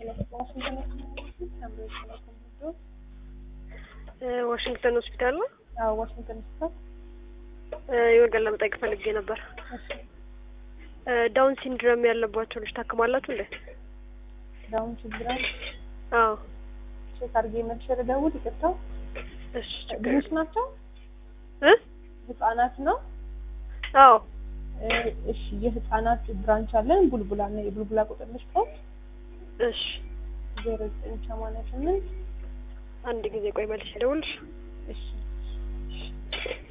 ዋሽንግተን ሆስፒታል ነው። አዎ ዋሽንግተን ሆስፒታል። የወገን ለመጠየቅ ፈልጌ ነበር። ዳውን ሲንድረም ያለባቸው ልጅ ታክማላችሁ እንዴ? ዳውን ሲንድሮም አዎ። ቼክ አድርጌ መልሼ ልደውል። ይቅርታ። እሺ ችግር ልጆች የለም። ናቸው? እ ህጻናት ነው? አዎ እ እሺ የህጻናት ብራንች አለን ቡልቡላ ነው። የቡልቡላ ቁጥር ልስጠው እሺ ዜሮ ዘጠኝ ሰማንያ ስምንት አንድ ጊዜ ቆይ መልሼ ልደውልልሽ። እሺ